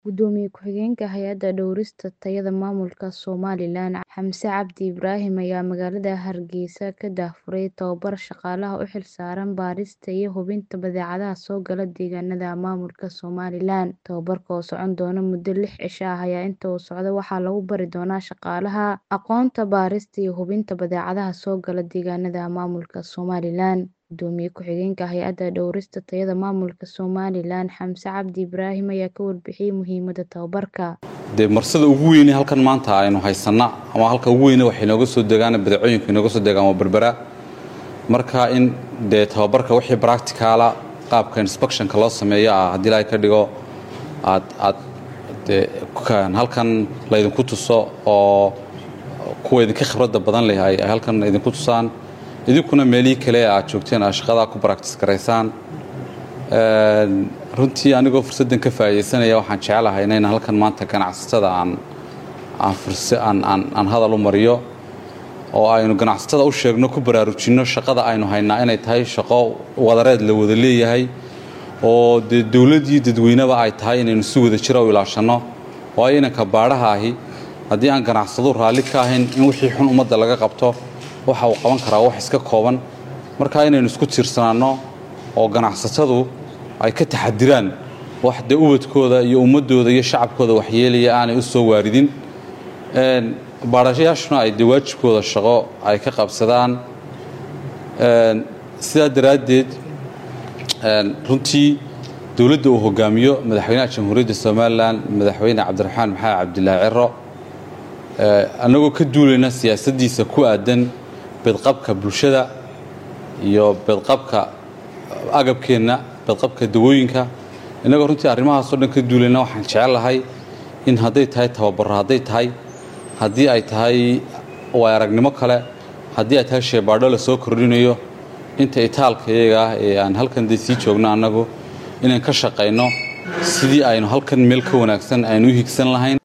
Gudoomiye ku-xigeenka Hay'adda Dhawrista Tayada Maamulka Somalilan Xamse Cabdi Ibraahim ayaa magaalada Hargeysa ka daahfuray tababar shaqaalaha u xilsaaran baarista iyo hubinta badeecadaha soo gala deegaanada maamulka Somalilan. Tababarka oo socon doona muddo lix cisho ah ayaa inta uu socdo waxaa lagu bari doonaa shaqaalaha aqoonta baarista iyo hubinta badeecadaha soo gala deegaanada maamulka Somalilan. Gudoomiye ku-xigeenka Hay'adda Dhawrista Tayada Maamulka Somalilan Xamse Cabdi Ibraahim ayaa ka warbixiyay muhiimadda tababarka. dee marsada ugu weyne halkan maanta aynu haysana ama halka ugu weyne waxay nooga soo degaan badeecooyinka inooga soo degaan waa berbera marka in dee tababarka wixii practicala qaabka inspectionka loo sameeyo ah haddii ilaahay ka dhigo aad aad dee halkan laydinku tuso oo kuwa idinka khibradda badan leh ay halkan idinku tusaan idinkuna meelihii kale aad joogteen aad shaqadaa ku practice garaysaan runtii anigoo fursaddan ka faa'iidaysanaya waxaan jecelahay inayna halkan maanta ganacsatada aan aan fursa aan aan aan hadal u mariyo oo aynu ganacsatada u sheegno ku baraarujinno shaqada aynu haynaa inay tahay shaqo wadareed la wada leeyahay oo dee dowladdii dadweyneba ay tahay inaynu si wada jira u ilaashanno waayo inanka baadhaha ahi haddii aan ganacsadu raalli ka ahayn in wixii xun ummadda laga qabto waxa uu qaban karaa wax iska kooban marka inaynu isku tiirsanaanno oo ganacsatadu ay ka taxadiraan wax dee ubadkooda iyo ummadooda iyo shacabkooda waxyeelaya aanay u soo waaridin baadhayaashuna ay dee waajibkooda shaqo ay ka qabsadaan sidaa daraaddeed runtii dowladda uu hogaamiyo madaxweynaha jamhuuriyadda somalilan madaxweyne cabdiraxmaan maxamed cabdilaahi ciro annagoo ka duulayna siyaasaddiisa ku aadan bedqabka bulshada iyo bedqabka agabkeenna bedqabka dawooyinka innagoo runtii arrimahaasoo dhan ka duulayna waxaan jecel lahay in hadday tahay tababarro hadday tahay haddii ay tahay waay aragnimo kale haddii ay tahay sheebaadho la soo kordhinayo inta itaalka iyaga ah ee aan halkan dee sii joogno annagu inaan ka shaqayno sidii aynu halkan meel ka wanaagsan aynu u higsan lahayn